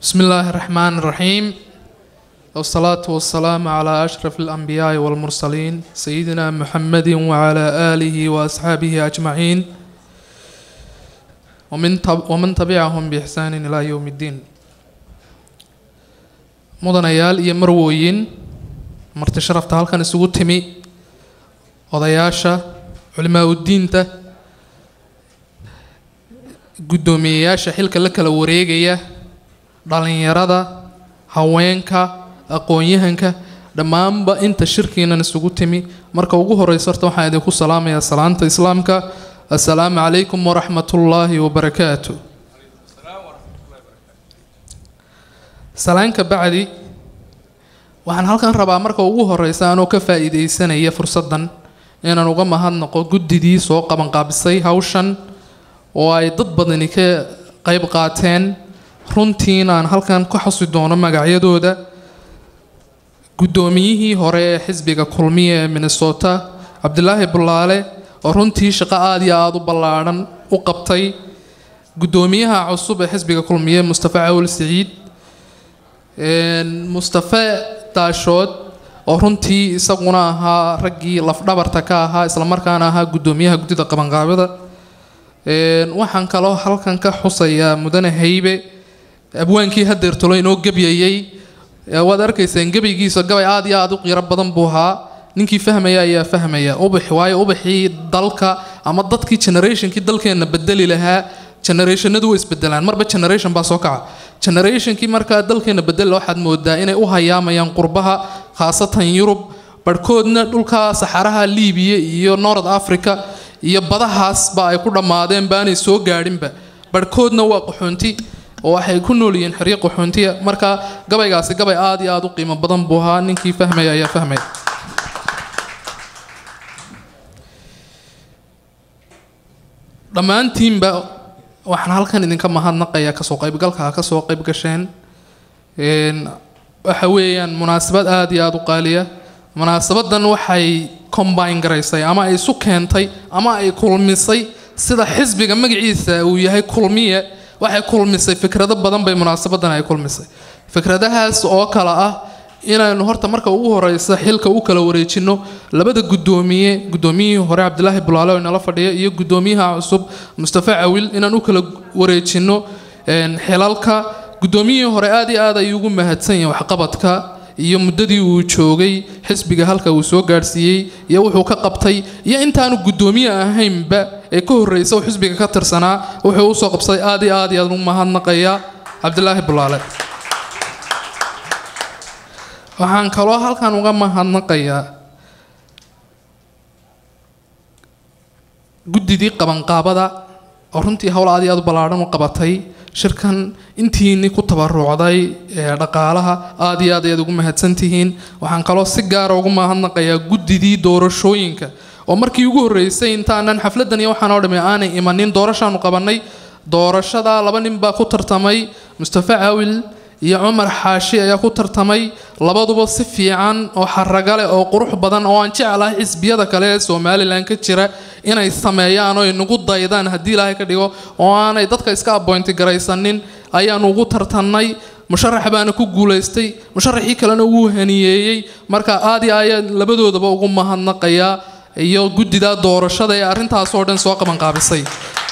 بسم الله الرحمن الرحيم والصلاة والسلام على أشرف الأنبياء والمرسلين سيدنا محمد وعلى آله وأصحابه أجمعين ومن, تب ومن تبعهم بإحسان إلى يوم الدين mudanayaal iyo marwooyin marti sharafta halkan isugu timi odayaasha culimaa udiinta guddoomiyeyaasha xilka la kala wareegaya dhalinyarada haweenka aqoon-yahanka dhammaanba inta shirkiinan isugu timi marka ugu horeysa horta waxaan idinku salaamayaa salaanta islaamka assalaamu calaykum waraxmatullaahi wabarakaatu salaanka bacdi waxaan halkan rabaa marka ugu horeysa anoo ka faa-iideysanaya fursaddan inaan uga mahadnaqo guddidii soo qabanqaabisay hawshan oo ay dad badani ka qeyb qaateen runtiina aan halkan ka xusi doono magacyadooda guddoomiyihii hore ee xisbiga kulmiya ee minnesota cabdilaahi bulaale oo runtii shaqo aada iyo aada u ballaadhan u qabtay guddoomiyaha cusub ee xisbiga kulmiye mustafa cawil siciid mustafe daashood oo runtii isaguna ahaa raggii lafdhabarta ka ahaa islamarkaana ahaa guddoomiyaha guddida qabanqaabada waxaan kaloo halkan ka xusayaa mudane haybe abwaankii hadeertolo inoo gebyayey waad arkayseen gebaygiisa gabay aada iyo aada u qiiro badan buu ahaa ninkii fahmaya ayaa fahmaya ubax waayo ubaxii dalka ama dadkii generationkii dalkeenna bedeli lahaa generationadu way isbedelaan marba generation baa soo kaca generationkii markaa dalkeena bedela waxaad moodaa inay u hayaamayaan qurbaha khaasatan yurub barhkoodna dhulka saxaraha liibiya iyo north africa iyo badahaasba ay ku dhammaadeen baanay soo gaadhinba barhkoodna waa qaxoonti oo waxay ku nool yihiin xeryo qaxoontiya marka gabaygaasi gabay aada iyo aada u qiimo badan buu ahaa ninkii fahmaya ayaa fahmaya dhammaantiinba waxaan halkan idinka mahadnaqayaa kasoo qaybgalka ha kasoo qayb gasheen waxa weeyaan munaasabad aada iyo aada u qaaliya munaasabadan waxay combine garaysay ama ay isu keentay ama ay kulmisay sida xisbiga magaciisa uu yahay kulmiye waxay kulmisay fikrado badan bay munaasabadan ay kulmisay fikradahaas oo kale ah inaynu horta marka ugu horeysa xilka u kala wareejino labada guddoomiye guddoomiyihii hore cabdilaahi bulaale oo inala fadhiya iyo guddoomiyaha cusub mustafa cawil inaan u kala wareejino xilalka guddoomiyihii hore aada iyo aad ayuu ugu mahadsan yahay waxqabadka iyo muddadii uu joogay xisbiga halka uu soo gaadhsiiyey iyo wuxuu ka qabtay iyo intaanu guddoomiye ahaynba ee ka horreysa uu xisbiga ka tirsanaa wuxuu usoo qabsaday aada iyo aad iyo aad ugu mahadnaqaya cabdilaahi bulaale waxaan kaloo halkan uga mahadnaqayaa guddidii qabanqaabada oo runtii howl aad iyo aad u ballaadhan u qabatay shirkan intiini ku tabarucday ee dhaqaalaha aada iyo aad ayaad ugu mahadsantihiin waxaan kaloo si gaara ugu mahadnaqayaa guddidii doorashooyinka oo markii ugu horreysay intaanan xafladan iyo waxaan oo dhami aanay imanin doorashaanu qabanay doorashada laba nin baa ku tartamay mustafa cawil iyo cumar xaashi ayaa ku tartamay labaduba si fiican oo xaragale oo qurux badan oo aan jeclahay xisbiyada kale ee somalilan ka jira inay sameeyaan oo inagu daydaan haddii ilaahay ka dhigo oo aanay dadka iska aboynti garaysanin ayaanu ugu tartannay musharax baana ku guulaystay musharaxii kalena wuu haniyeeyey marka aad iyo ayaa labadoodaba ugu mahadnaqayaa iyo guddida doorashada ee arrintaasoo dhan soo qabanqaabisay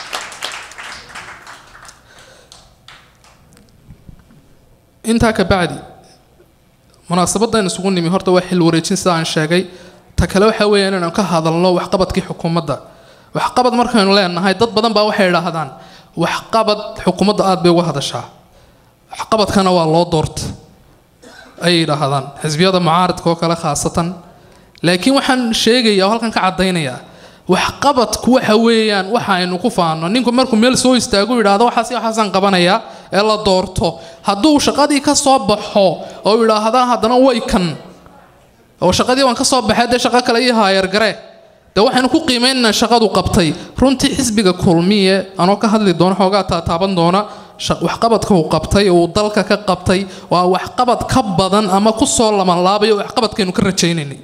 intaa ka bacdi munaasabadan isugu nimi horta waa xil wareejin sida aan sheegay ta kale waxa weeya inaynu ka hadalno waxqabadkii xukuumadda waxqabad markaynu leenahay dad badan baa waxay idhaahdaan waxqabad xukuumadda aada bay uga hadashaa waxqabadkana waa loo doorta ayay idhaahdaan xisbiyada mucaaradka oo kale khaasatan laakiin waxaan sheegaya oo halkan ka caddaynayaa waxqabadku waxa weeyaan waxa aynu ku faano ninku markuu meel soo istaagu yidhaahdo waxaas waxaasaan qabanayaa ee la doorto hadduu shaqadii ka soo baxo oo yidhaahda haddana way kan oo shaqadii waan ka soo baxay dee shaqo kale ii haayargare dee waxaynu ku qiimaynaa shaqadu qabtay runtii xisbiga kulmiye anoo ka hadli doono xoogaa taataaban doona waxqabadka uu qabtay uu dalka ka qabtay waa waxqabad ka badan ama ku soo lamanlaabayo waxqabadkaynu ka rajaynaynay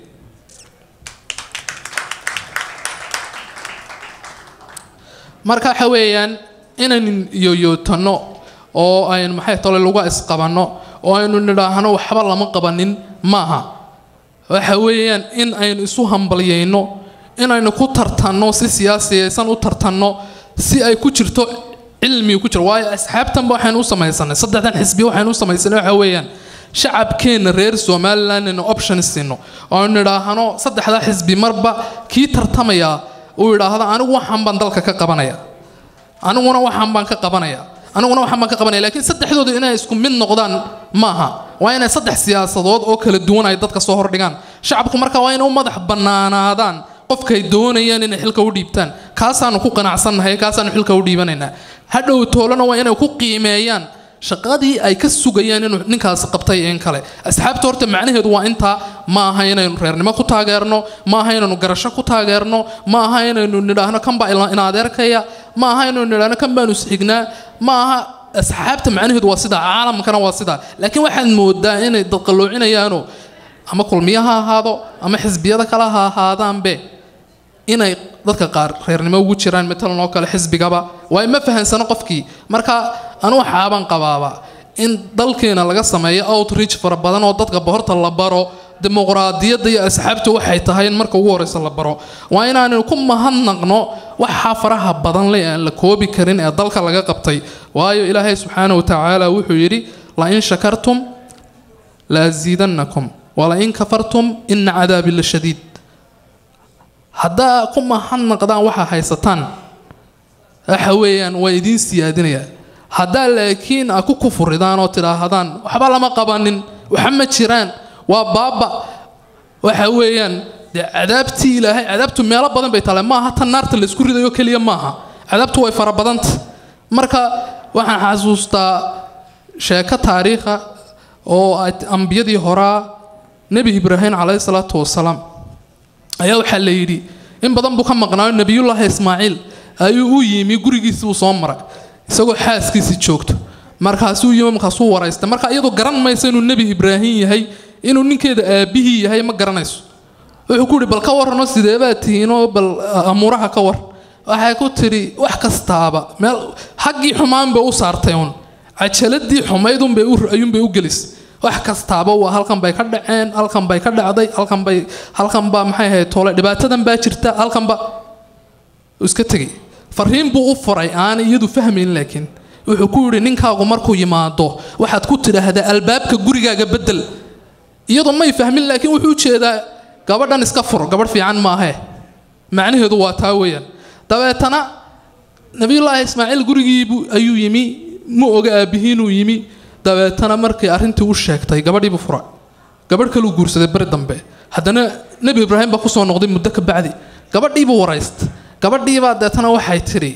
marka waxa weeyaan inaynu yoyootano oo aynu maxay tole lagu isqabanno oo aynu nidhaahno waxba lama qabanin maaha waxa weeyaan in aynu isu hambalyayno inaynu ku tartanno si siyaasiyaysan u tartanno si ay ku jirto cilmiga ku jiro waayo asxaabtanba waxaynu u samaysanay saddexdan xisbiya waxaynu u samaysanay waxa weeyaan shacabkeenna reer somaliland inaynu option siino oo aynu nidhaahno saddexdaa xisbi marba kii tartamaya uu yidhaahdo anigu waxaan baan dalka ka qabanaya aniguna waxaan baan ka qabanaya aniguna waxaan baan ka qabanaya laakiin saddexdoodu inay isku mid noqdaan maaha waa inay saddex siyaasadood oo kala duwan ay dadka soo hordhigaan shacabku marka waa inay u madax bannaanaadaan qofkay doonayaan inay xilka u dhiibtaan kaasaanu ku qanacsannahay kaasaanu xilka u dhiibanaynaa hadhow toolana waa inay ku qiimeeyaan shaqadii ay ka sugayaan inuu ninkaasi qabtay in kale asxaabta horta macnaheedu waa intaa ma aha inaynu reernimo ku taageerno ma aha inaynu garasho ku taageerno ma aha inaynu nidhaahno kan baa ina adeerkaya ma aha inaynu nidhaahno kan baanu isxignaa ma aha asxaabta macnaheedu waa sidaa caalamkana waa sidaa laakiin waxaad moodaa inay dadqaloocinayaano ama kulmiyo ha ahaado ama xisbiyada kale ha ahaadaanbe inay dadka qaar reernimo ugu jiraan matalan oo kale xisbigaba waayo ma fahansano qofkii marka anu waxaabaan qabaaba in dalkeena laga sameeyo outreach fara badan oo dadka horta la baro dimuqraadiyadda iyo asxaabtu waxay tahay in marka ugu horeysa la baro waa inaanu ku mahadnaqno waxaa faraha badan le aan la koobi karin ee dalka laga qabtay waayo ilaahay subxaana wa tacaala wuxuu yidhi lain shakartum laasiidannakum walain kafartum ina cadaabi la shadiid haddaa ku mahadnaqdaan waxaa haysataan waxa weeyaan waa idiin siyaadinaya haddaa laakiin a ku kufuridaan oo tidhaahdaan waxba lama qabanin waxa ma jiraan waa baaba waxa weeyaan dee cadaabtii ilaahay cadaabtu meelo badan bay taale maaha tan naarta laysku ridayo keliya maaha cadaabtu way fara badanta marka waxaan xasuustaa sheeko taariikha oo ambiyadii horaa nebi ibraahim calayhi salaatu wasalaam ayaa waxaa la yidhi in badan buu ka maqnaayo nebiyullaahi ismaaciil ayuu u yimi gurigiisii uu soo maray isagoo xaaskiisii joogto markaasuu yimi markaasuu waraystay marka iyadoo garan maysa inuu nebi ibraahim yahay inuu ninkeeda aabihii yahay ma garanayso wuxuu ku yidhi bal ka warrano sideebaa tihiinoo bal amuuraha ka war waxay ku tidhi wax kastaaba meel xaggii xumaan bay u saartay uun cajaladii xumaydunbay ayuunbay u gelisay wax kastaaba waa halkan bay ka dhaceen halkan bay ka dhacday halkan bay halkan baa maxay ahayd toole dhibaatadan baa jirta halkanba iska tegay fariin buu u furay aan iyadu fahmayn laakiin wuxuu ku yidhi ninkaagu markuu yimaado waxaad ku tidhaahdaa albaabka gurigaaga bedel iyadoo may fahmin laakiin wuxuu ujeedaa gabadhan iska fur gabadh fiican maahe macnaheedu waa taa weeyaan dabeetana nabiyullaahi ismaaciil gurigiibu ayuu yimi ma oga aabihiinuu yimi dabeetana markay arrintii u sheegtay gabadhiibuu fura gabadh kaluu guursaday beri dambe haddana nebi ibraahim baa kusoo noqday muddo ka bacdi gabadhiibuu warayst gabadhiibaa deetana waxay tidhi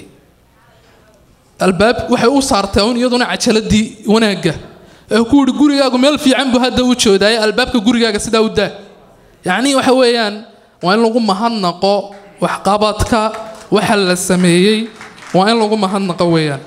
albaab waxay u saartay un iyaduna cajaladii wanaagga ee ku yihi gurigaagu meel fiican buu hadda u joodaaye albaabka gurigaaga sidaa u daa yacnii waxa weeyaan waa in lagu mahadnaqo waxqabadka waxa la sameeyey waa in lagu mahadnaqo weeyaan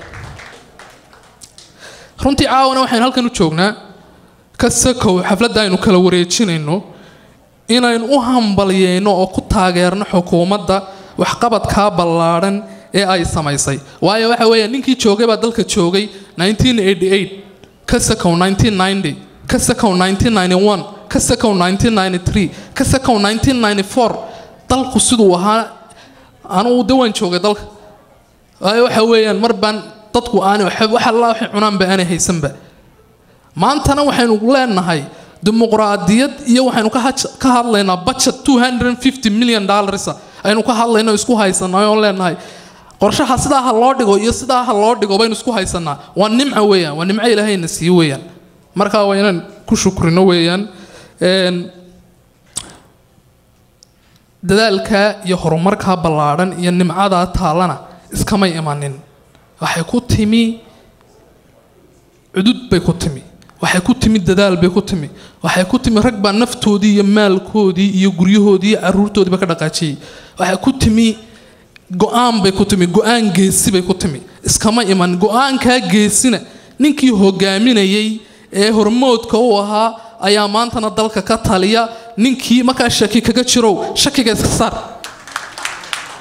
runtii caawana waxaynu halkan u joognaa ka sakow xafladda aynu kala wareejinayno inaynu u hambalyeyno oo ku taageerno xukuumadda waxqabadkaa ballaadhan ee ay samaysay waayo waxa weeya ninkii joogay baa dalka joogay ka sakow ka sakow ka sakow ka sakow dalku siduu ahaa anugu de waan joogay dalka waayo waxa weeyaan mar baan dadku aanay wax alla waxay cunaanba aanay haysanba maantana waxaynu leenahay dimuqraadiyad iyo waxaynu ka hadlaynaa budget two hundred fifty million dollars aynu ka hadlayno isku haysanaa oon leenahay qorshaha sidaa ha loo dhigo iyo sidaa ha loo dhigo baynu isku haysanaa waa nimca weeyaan waa nimco ilaahayna sii weeyaan marka waa inaan ku shukrino weeyaan dadaalka iyo horumarka ballaadhan iyo nimcadaa taallana iskamay imanin waxay ku timi cudud bay ku timi waxay ku timi dadaal bay ku timi waxay ku timi rag baa naftoodii iyo maalkoodii iyo guryahoodii iyo caruurtoodiiba ka dhaqaajiyey waxay ku timi go-aan bay ku timi go-aan geesi bay ku timi iskama iman go-aankaa geesina ninkii hogaaminayay ee hormoodka u ahaa ayaa maantana dalka ka taliya ninkii markaa shaki kaga jirow shakiga iska saar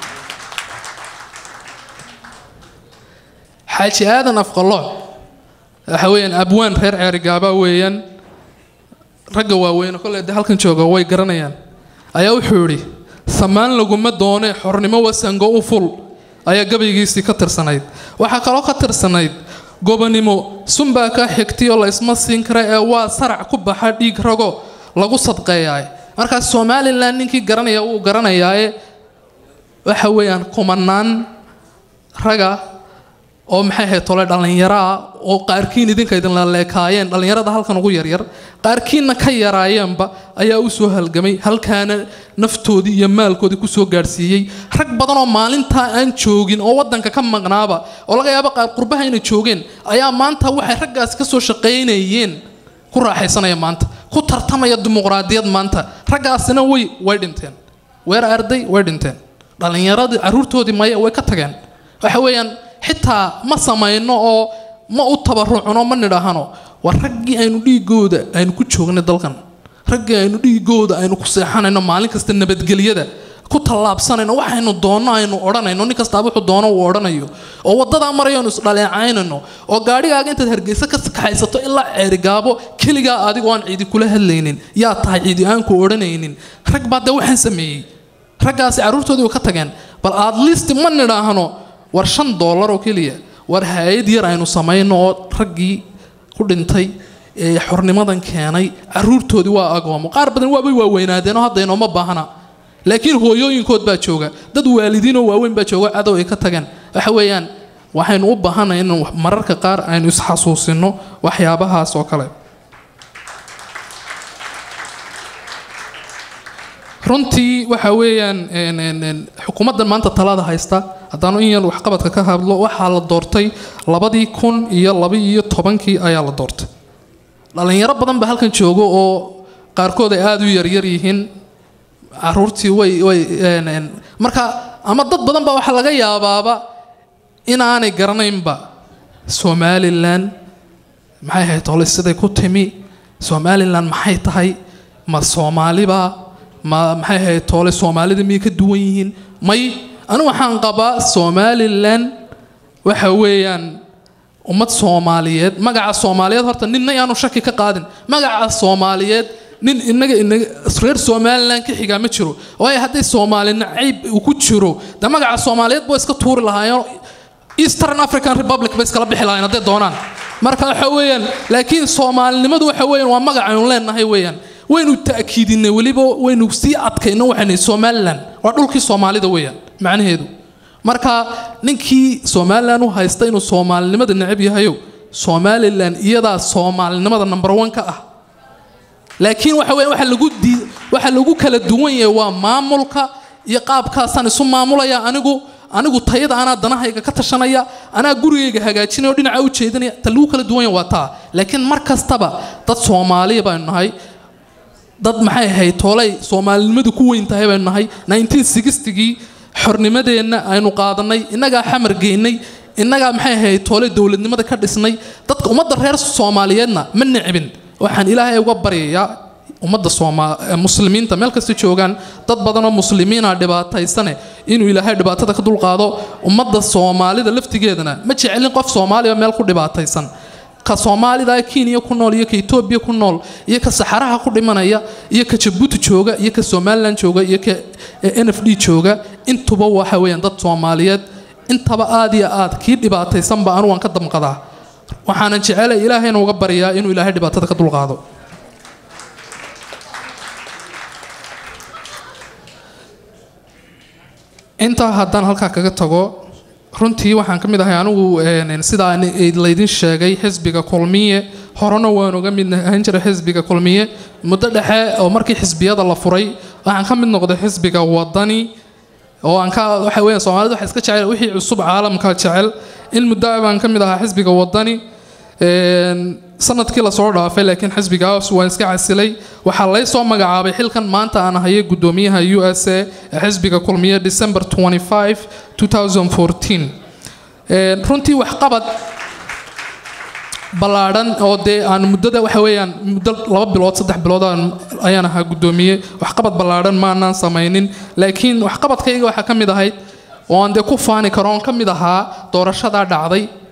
xaaji aadan afqalooc waxa weeyaan abwaan reer ceerigaaba weeyaan ragga waaweyne kolley dee halkan jooga way garanayaan ayaa wuxuu idhi samaan laguma doone xornimo wasango u ful ayaa gabaygiisii ka tirsanayd waxaa kaloo ka tirsanayd gobonimo sunbaa kaa xigtiyoo la isma siin kara ee waa sarac ku baxa dhiig rago lagu sadqeeyaay markaas somalilan ninkii garanaya wuu garanayaaye waxa weeyaan kumanaan raga oo maxay ahayd tole dhallinyaro ah oo qaarkiin idinka idinla leekaayeen dhallinyarada halkan ugu yaryar qaarkiinna ka yaraayeenba ayaa u soo halgamay halkaana naftoodii iyo maalkoodii kusoo gaadhsiiyey rag badan oo maalintaa aan joogin oo wadanka ka maqnaaba oo laga yaabo qaar qurbaha inay joogeen ayaa maanta waxay raggaasi kasoo shaqaynayeen ku raaxaysanaya maanta ku tartamaya dimuqraadiyad maanta raggaasina way way dhinteen weer arday way dhinteen dhallinyaradii caruurtoodii maya way ka tageen waxa weeyaan xitaa ma samayno oo ma u tabarucno ma nidhaahano waa raggii aynu dhiigooda aynu ku joognay dalkan raggii aynu dhiigooda aynu ku seexanayno maalin kasta nabadgelyada ku tallaabsanayno waxaynu doonno aynu odhanayno nin kastaaba wuxuu doono uu odhanayo oo wadadaa marayo aynu isdhaleecaynayno oo gaadhigaaga intaad hargeysa ka kaxaysato ilaa ceerigaabo keligaa adigoo aan ciidi kula hadlaynin yaa tahay ciidi aanku odhanaynin rag baa dee waxaan sameeyey raggaasi carruurtoodii way ka tageen bal aad liist ma nidhaahno war shan doolar oo keliya war hay-ad yar aynu samayno oo raggii ku dhintay ee xornimadan keenay caruurtoodii waa agoomo qaar badan waabay waaweynaadeen oo hadda inooma baahna laakiin hooyooyinkood baa jooga dad waalidiinoo waaweyn baa jooga cadow ay ka tageen waxa weeyaan waxaynu u baahanay in mararka qaar aynu isxasuusino waxyaabahaas oo kale runtii waxa weeyaan xukuumaddan maanta talada haysta haddaanu in yar waxqabadka ka hadlo waxaa la doortay labadii kun iyo laba-iyo tobankii ayaa la doortay dhallinyaro badan baa halkan jooga oo qaarkood ay aada u yaryar yihiin caruurtii way way marka ama dad badan baa waxaa laga yaabaaba inaanay garanaynba somalilan maxay ahayd tole siday ku timi somalilan maxay tahay ma soomaaliba ma maxay ahayd toole soomaalida miyay ka duwan yihiin may anigu waxaan qabaa somalilan waxa weeyaan ummad soomaaliyeed magaca soomaaliyeed horta ninna yaanu shaki ka qaadin magaca soomaaliyeed nin inaga inaga reer somalilan ka xigaa ma jiro waayo hadday soomaali nacayb uu ku jiro de magaca soomaaliyeed boo iska tuuri lahaayeen eastern african republic bay iskala bixi lahaayeen hadday doonaan marka waxa weeyaan laakiin soomaalinimadu waxa weeyaan waa magac aynu leenahay weeyaan waynu ta'kiidinay weliba waynu sii adkayno waxaanay somalilan waa dhulkii soomaalida weeyaan macnaheedu marka ninkii somalilan u haysta inuu soomaalinimada necab yahayo somalilan iyadaa soomaalinimada number one ka ah laakiin waxa weya waxa lagu dii waxa lagu kala duwan yahay waa maamulka iyo qaabkaasaan isu maamulaya anigu anigu tayada anaa danahayga ka tashanaya anaa gurigayga hagaajinaya oo dhinaca u jeedinaya ta lagu kala duwan yahay waa taa laakiin mar kastaba dad soomaaliya baynu nahay dad maxay ahayd toolay soomaalinimadu ku weyn tahay baynu nahay 1960gii xornimadeenna aynu qaadanay innagaa xamar geynay innagaa maxay ahayd toolay dowladnimada ka dhisnay dadka ummadda reer soomaaliyeedna ma nicbin waxaan ilaahay uga baryayaa ummadda sooma muslimiinta meel kasta joogaan dad badanoo muslimiina dhibaataysane inuu ilaahay dhibaatada ka dulqaado ummadda soomaalida laftigeedana ma jecelin qof soomaaliya meel ku dhibaataysan ka soomaalida kenya ku nool iyo ka etoobiya ku nool iyo ka saxaraha ku dhimanaya iyo ka jabuuti jooga iyo ka somalilan jooga iyo ka n f d jooga intuba waxa weeyaan dad soomaaliyeed intaba aad iyo aad kii dhibaataysanba anu waan ka damqadaa waxaanan jecelay ilaahayna uga baryaa inuu ilaahay dhibaatada ka dulqaado intaa haddaan halkaa kaga tago runtii waxaan ka mid ahay anigu sidaa laydin sheegay xisbiga kulmiye horena waan uga mid ahaan jiray xisbiga kulmiye muddo dhexe oo markii xisbiyada la furay waxaan ka mid noqday xisbiga wadani oo aan ka waxa weeyaan soomaalida waxa iska jecel wixii cusub caalamka jecel in muddo baan ka mid ahaa xisbiga wadani sanadkii lasoo dhaafay laakiin xisbigaas waan iska casilay waxaa lay soo magacaabay xilkan maanta aan ahayay gudoomiyaha u s a ee xisbiga kulmiye december 25 2014 runtii waxqabad ballaadhan oo dee aan muddada waxa weeyaan muddo laba bilood saddex bilood ayaan ahaa guddoomiye waxqabad ballaadhan maanaan samaynin laakiin waxqabadkayga waxaa ka mid ahayd oo aan dee ku faani karo oon ka mid ahaa doorashadaa dhacday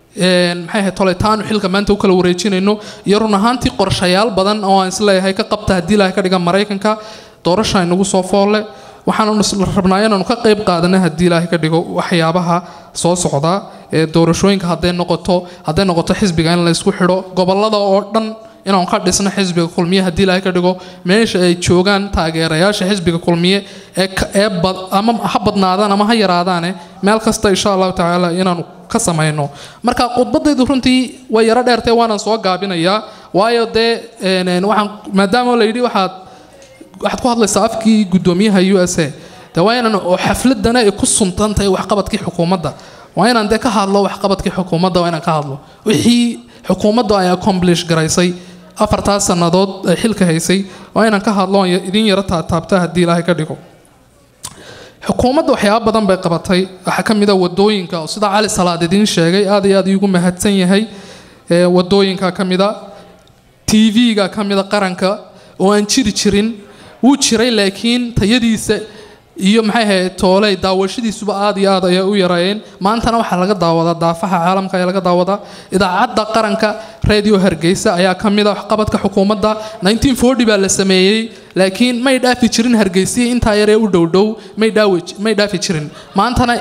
maxay ahayd toletaanu xilka maanta u kala wareejinayno iyo run ahaantii qorshayaal badan oo aan isleeyahay ka qabta haddii ilaahay ka dhiga maraykanka doorasha inagu soo foolle waxaanu rabnaa inaanu ka qayb qaadana haddii ilaahay ka dhigo waxyaabaha soo socda ee doorashooyinka hadday noqoto hadday noqoto xisbiga in la isku xidho gobolada oo dhan inaanu ka dhisno xisbiga kulmiye haddii ilaahay ka dhigo meesha ay joogaan taageerayaasha xisbiga kulmiye ee ee ama ha badnaadaan ama ha yaraadaane meel kasta insha allahu tacaala inaanu ka samayno marka khudbadaydu runtii way yaro dheertay waanaan soo gaabinayaa waayo dee waxaan maadaama la yidhi waxaad waxaad ku hadlaysaa afkii guddoomiyaha u s a de waa inaan oo xafladana ay ku suntan tahay waxqabadkii xukuumadda waa inaan dee ka hadlo waxqabadkii xukuumadda waa inaan ka hadlo wixii xukuumaddu ay accomplish garaysay afartaas sannadood ay xilka haysay waa inaan ka hadlo idin yaro taataabta haddii ilaahay ka dhigo xukuumadda waxyaaba badan bay qabatay waxaa ka mid a wadooyinka oo sida cali salaad idiin sheegay aad iyo aad iigu mahadsan yahay wadooyinka ka mid a t v-ga ka mid a qaranka oo aan jiri jirin wuu jiray laakiin tayadiisa iyo maxay ahayd tooley daawashadiisuba aad iyo aad ayay u yareeyeen maantana waxaa laga daawadaa daafaha caalamka ayaa laga daawadaa idaacadda qaranka radio hargeysa ayaa ka mid a waxqabadka xukuumadda 1940 baa la sameeyey laakiin may dhaafi jirin hargeysiya intaa yaree u dhowdhow may dhaawi may dhaafi jirin maantana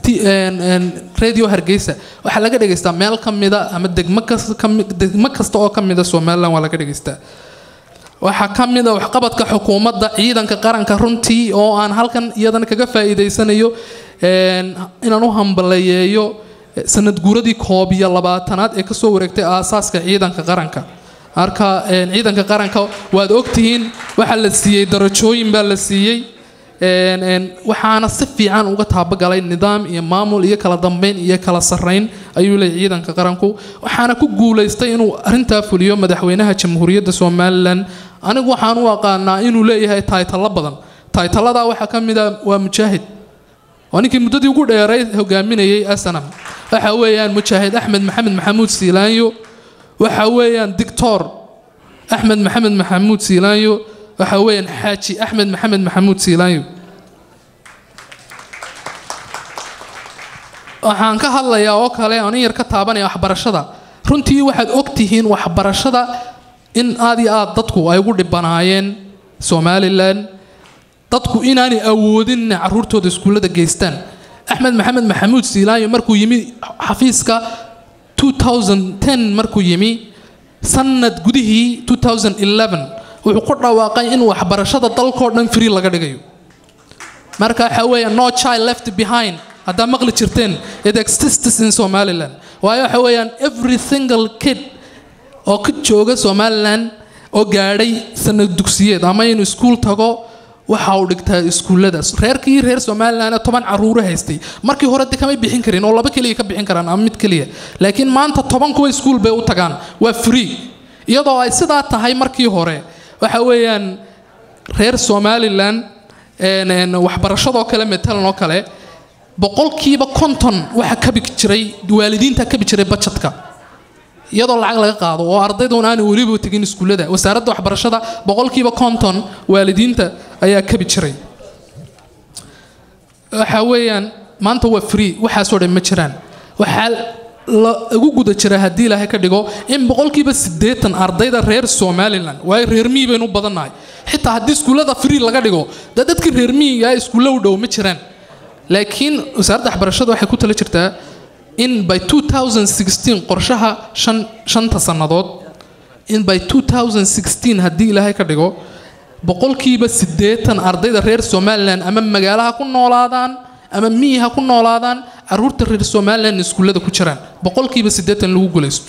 radio hargeysa waxaa laga dhegaystaa meel ka mida ama degmo kasta degmo kasta oo ka mida somaliland waa laga dhegaystaa waxaa ka mid a waxqabadka xukuumadda ciidanka qaranka runtii oo aan halkan iyadana kaga faa'iidaysanayo inaan u hambaleeyeeyo sanad guuradii koob iyo labaatanaad ee kasoo wareegtay aasaaska ciidanka qaranka marka ciidanka qaranka waad ogtihiin waxaa la siiyey darajooyin baa la siiyey waxaana si fiican uga taabagalay nidaam iyo maamul iyo kala dambeyn iyo kala sarrayn ayuu leeyahy ciidanka qaranku waxaana ku guulaystay inuu arintaa fuliyo madaxweynaha jamhuuriyadda somalilan anigu waxaan u aqaanaa inuu leeyahay taytalo badan taytaladaa waxaa ka mid a waa mujaahid waa ninkii muddadii ugu dheeray hogaaminayay asanam waxa weeyaan mujaahid axmed maxamed maxamuud siilaanyo waxa weeyaan dictor axmed maxamed maxamuud siilaanyo waxa weeyaan xaaji axmed maxamed maxamuud siilaanyo waxaan ka hadlayaa oo kale aan in yar ka taabanaya waxbarashada runtii waxaad ogtihiin waxbarashada in aad iyo aad dadku ay ugu dhibanaayeen somalilan dadku inaanay awoodin inay caruurtooda iskuullada geystaan axmed maxamed maxamuud siilaanyo markuu yimi xafiiska 2010 markuu yimi sanad gudihii 2011 wuxuu ku dhawaaqay in waxbarashada dalkoo dhan free laga dhigayo marka waxa weeya no child left behind haddaa maqli jirteen it exists in somaliland waayo waxa weeyaan every single kid oo ka jooga somaliland oo gaadhay sanad dugsiyeed ama inuu iskuul tago waxa uu dhigtaa iskuullada reerkii reer somaliland toban caruuro haystay markii hore de kamay bixin karin oo laba keliya ka bixin karaan ama mid keliya laakiin maanta toban kuwa iskuul bay u tagaan waa free iyadoo ay sidaa tahay markii hore waxa weeyaan reer somalilan waxbarashadoo kale matalan oo kale boqolkiiba konton waxa kabi jiray waalidiinta kabi jiray bajetka iyadoo lacag laga qaado oo ardaydan aanu weliba tegin iskuullada wasaaradda waxbarashada boqolkiiba konton waalidiinta ayaa kabi jiray waxa weeyaan maanta waa free waxaasoo dhan ma jiraan waxaa lagu guda jira haddii ilaahay ka dhigo in boqolkiiba siddeetan ardayda reer somalilan waayo reer miyi baynu u badannahay xitaa haddii iskuullada free laga dhigo dee dadkii reer miyiga iskuulla u dhow ma jiraan laakiin wasaaradda waxbarashada waxay ku tala jirtaa in by 2016 qorshaha shan shanta sannadood in by 2016 haddii ilaahay ka dhigo boqolkiiba siddeetan ardayda reer somalilan ama magaalaha ku noolaadaan ama miyi ha ku noolaadaan caruurta reer somalilan iskuullada ku jiraan boqolkiiba siddeetan lagu guulaysto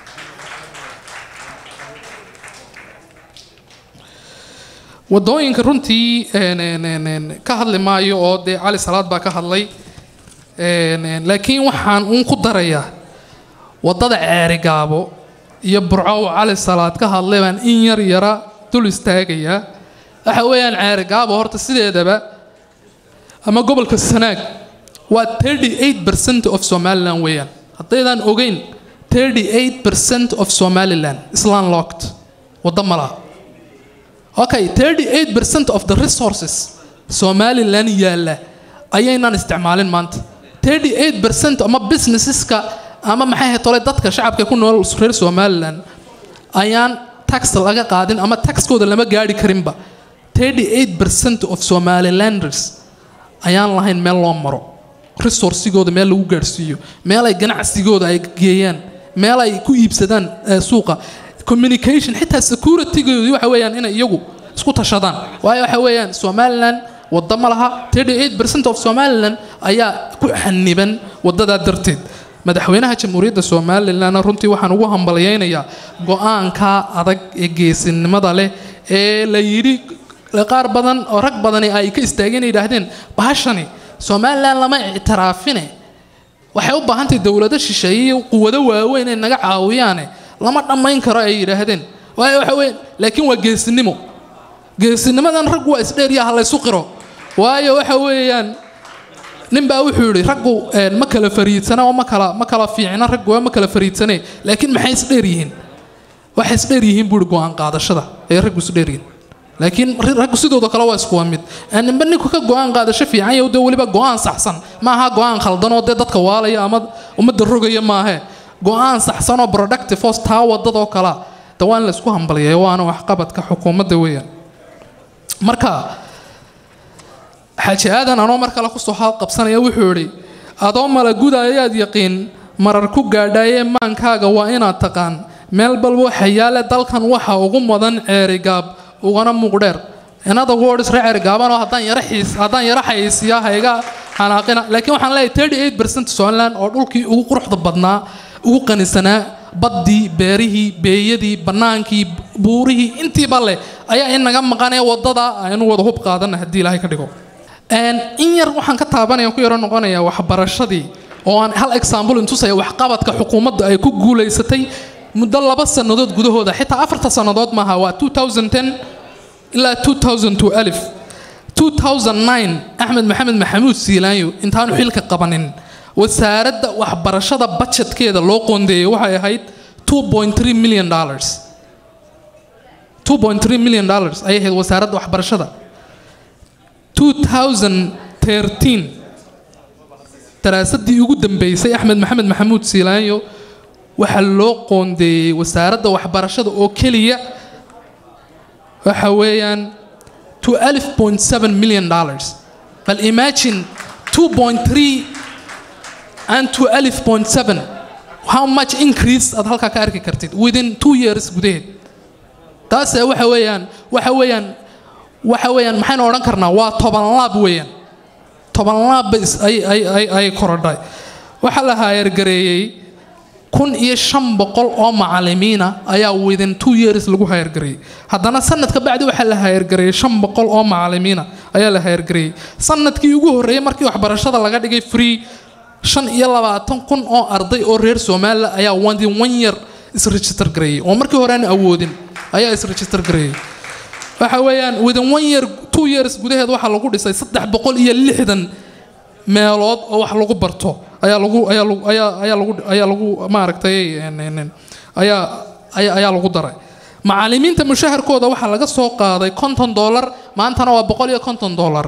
wadooyinka runtii ka hadli maayo oo dee cali salaad baa ka hadlay laakiin waxaan uun ku darayaa wadada ceerigaabo iyo burcow cali salaad ka hadlay baan in yar yara dul istaagayaa waxa weeyaan ceerigaabo horta sideedaba ama gobolka sanaag waa 38 percent of somaliland weeyaan haddaydaan ogeyn 38 percent of somaliland island locked waddo malaha okay 38 percent of the resources somaliland yaalla ayaynaan isticmaalin maanta 38 percent ama businesseska ama maxay ahayd tole dadka shacabka ku nool reer somalilan ayaan tax laga qaadin ama taxkooda lama gaari karinba 38% of somalilanders ayaan lahayn meel loo maro resourcigooda meel lagu gaadhsiiyo meel ay ganacsigooda ay geeyaan meel ay ku iibsadaan eh, suuqa communication xitaa securitygoodii waxa weeyaan inay iyagu isku tashadaan waayo waxa weeyaan somaliland wadda ma laha 38% of somaliland ayaa ku xaniban wadadaa darteed madaxweynaha jamhuuriyadda somalilan runtii waxaan ugu hambalyaynayaa go-aanka adag ee geesinimada leh ee la yidhi qaar badan oo rag badani ay ka istaageen ay yidhaahdeen bahashani somalilan lama ictiraafine waxay u baahantahay dowlado shisheeye iyo quwado waaweyn ay naga caawiyaane lama dhammayn karo ay yidhaahdeen waayo waxa weeye laakiin waa geesinimo geesinimadan rag waa isdheerya ha laysu qiro waayo waxa weeyaan nin baa wuxuu yidhi raggu een, ma kala fariidsana oo ma kala ma kala fiicna raggu waa ma kala fariidsane laakiin maxay isdheer yihiin waxay isdheer yihiin buuri go-aan qaadashada ay raggu isdheer yihiin laakiin ri- raggu sidooda kale waa iskuwa mid Ee, ninba ninku ka go-aan qaadasho fiican yahay dee weliba go-aan saxsan ma aha go-aan khaldan oo dee dadka waalaya ama ummadda rogaya maahe go-aan saxsan oo productive oo taa wadadoo kala de waa in la isku hambalyeeyo waana waxqabadka xukuumadda weeyaan marka xaaji aadan anoo mar kale kusoo halqabsanaya wuxuu idhi adoo malaguda ayaad yaqiin marar ku gaadhaayee maankaaga waa inaad taqaan meel balba waxa yaale dalkan waxa ugu mudan ceerigaab ugana muuqdheer inada words ree ceerigaabanoo haddaan yara xiis haddaan yara xayeysiiya hayga xanaaqina laakiin waxaan leeyahay 38% somaliland oo dhulkii ugu quruxda badnaa ugu qanisanaa baddii beerihii beeyadii bannaankii buurihii intiiba leh ayaa inaga maqanaya wadada aynu wada hub qaadana haddii ilaahay ka dhigo Een, in yar waxaan ka taabanaya ku yaro noqonaya waxbarashadii oo aan hal example intusaya waxqabadka xukuumadda ay ku guulaysatay muddo laba sannadood gudahooda xitaa afarta sannadood maaha waa 2010 ilaa 2002 alif 2009 axmed maxamed maxamuud siilaanyo intaanu xilka qabanin wasaaradda waxbarashada budgetkeeda loo qoondeeyey waxay ahayd 2.3 million dollars 2.3 million dollars ayay ahayd wasaaradda waxbarashada 2013 daraasadii ugu dambeysay axmed maxamed maxamuud siilaanyo waxaa loo qoondeeyey wasaaradda waxbarashada oo keliya waxa weeyaan to 11.7 million dollars bal imagine 2.3 and to 11.7 how much increase aad halkaa ka arki kartid within two years gudaheed taase waxa weeyaan waxa weeyaan waxa weeyaan maxaynu odhan karnaa waa toban laab weeyaan toban laab bay is- ay ay ay ay korodhay waxaa la haayargareeyey kun iyo shan boqol oo macalimiina ayaa within two years lagu haayargareeyey haddana sanadka bacdi waxaa la haayargareeyey shan boqol oo macalimiina ayaa la haayargareeyey sanadkii ugu horreeyey markii waxbarashada laga dhigay free shan iyo labaatan kun oo arday oo reer somaliland ayaa within one year isregister gareeyey oo markii hore aan awoodin ayaa isregister gareeyey waxa weeyaan within one year two years gudaheed waxaa lagu dhisay saddex boqol iyo lixdan meelood oo wax lagu barto ayaa lagu ayaa lagu ayaa ayaa lagu ayaa lagu maaragtay een, een, een, ayaa ayaa ayaa lagu daray macalimiinta mushaharkooda waxaa laga soo qaaday konton dollar maantana waa boqol iyo konton dollar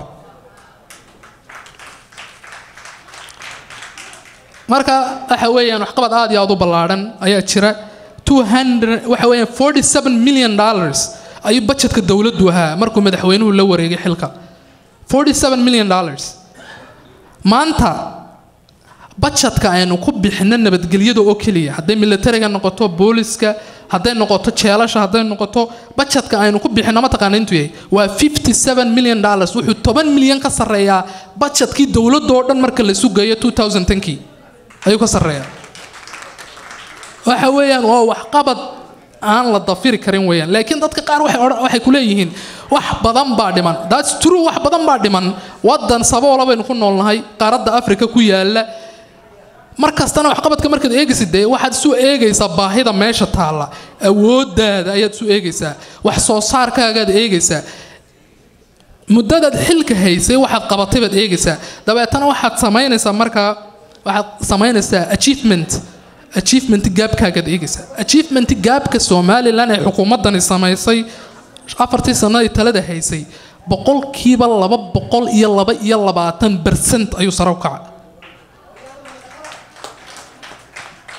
marka waxa weeyaan waxqabad aad iyo aad u ballaadhan ayaa jira 200 waxa weeyaan 47 million dollars ayuu budgetka dowladdu ahaa markuu madaxweynuhu la wareegay xilka 47 million dollars maanta budgetka aynu ku bixino nabadgelyada oo keliya hadday militariga noqoto booliska hadday noqoto jeelasha hadday noqoto budgetka aynu ku bixino mataqaana intuu yahay waa 57 million dollars wuxuu 10 milyan ka sarreeyaa budgetkii dowladda oo dhan marka la sugayo 2010kii ayuu ka sarreeyaa waxa weeyaan waa waxqabad aan la dafiri karin weeyaan laakiin dadka qaar waxay odhan- waxay ku leeyihiin wax badan baa dhiman that's true wax badan baa dhiman waddan saboola baynu ku noolnahay qaaradda afrika ku yaala mar kastana waxqabadka markaad eegaysid dee waxaad isu eegaysaa baahida meesha taalla awooddaada ayaad isu eegaysaa wax soo saarkaagaad eegaysaa muddadaad xilka haysay waxaad qabatay baad eegaysaa dabeetana waxaad samaynaysaa markaa waxaad samaynaysaa achievement achievement gaabkaagaad eegaysaa achievement gaabka somalilan ee xukuumaddani samaysay afartii sanadii talada haysay boqolkiiba laba boqol iyo laba iyo labaatan bercent ayuu sare u kacay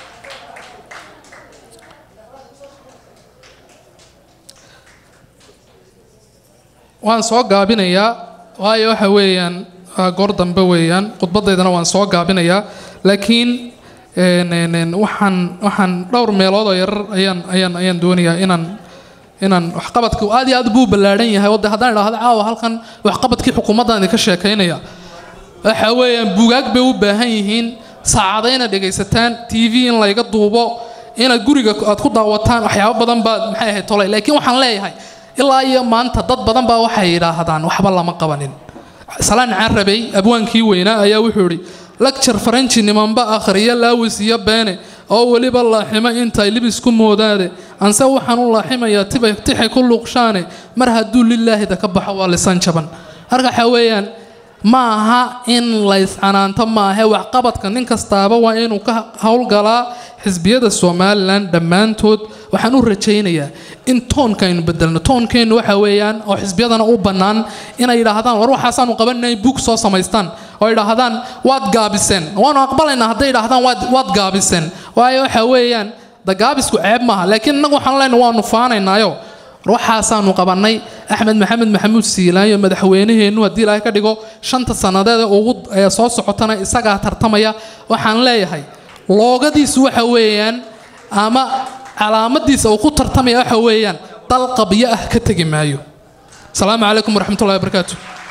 waan soo gaabinayaa waayo waxa weeyaan waa goor dambe weeyaan khudbadaydana waan soo gaabinayaa laakiin een, een, een, waxaan waxaan dhowr meelood oo yarar ayaan ayaan ayaan doonayaa inaan inaan waxqabadka aad iyo aad buu ballaaran yahay wadde haddaan idhaahdo caawa halkan waxqabadkii xukuumaddan idinka sheekaynaya waxa weeyaan buugaag bay u baahan yihiin saacada inaad dhegaysataan t v in layga duubo inaad guriga aad ku daawataan waxyaabo badan baad maxay ahayd tolay laakiin waxaan leeyahay ilaa iyo maanta dad badan baa waxay yidhaahdaan waxba lama qabanin salaan carabey abwaankii weynaa ayaa wuxuu idhi lagjar faranji nimanba akhriya laawis iyo beene oo weliba laaximo intay libis ku moodaade anse waxaan u laaximayaa tibay tixay ku luuqshaane mar hadduu lilaahida ka baxo waa lisan jaban marka waxaa weeyaan ma aha in layscanaanto maahe waxqabadka nin kastaaba waa inuu ka howlgalaa xisbiyada somalilan dhammaantood waxaan u rajaynayaa in toonka aynu bedelno toonkeennu waxa weeyaan oo xisbiyadana u bannaan inay yidhaahdaan war waxaasaanu qabanay bug soo samaystaan oo yidhaahdaan waad gaabiseen waanu aqbalaynaa hadday yidhaahdaan waad waad gaabiseen waayo waxa weeyaan da gaabisku ceeb maaha laakiin innagu waxaan leenahay waanu faanaynaayo waxaasaanu qabannay axmed maxamed maxamuud siilaanyo madaxweynaheennu haddii ilaahay ka dhigo shanta sannadeed ugu ee soo socotana isagaa tartamaya waxaan leeyahay loogadiisu waxa weeyaan ama calaamadiisa uu ku tartamaya waxa weeyaan dal qabyo ah ka tegi maayo asalaamu calaykum waraxmatullahi wabarakaatu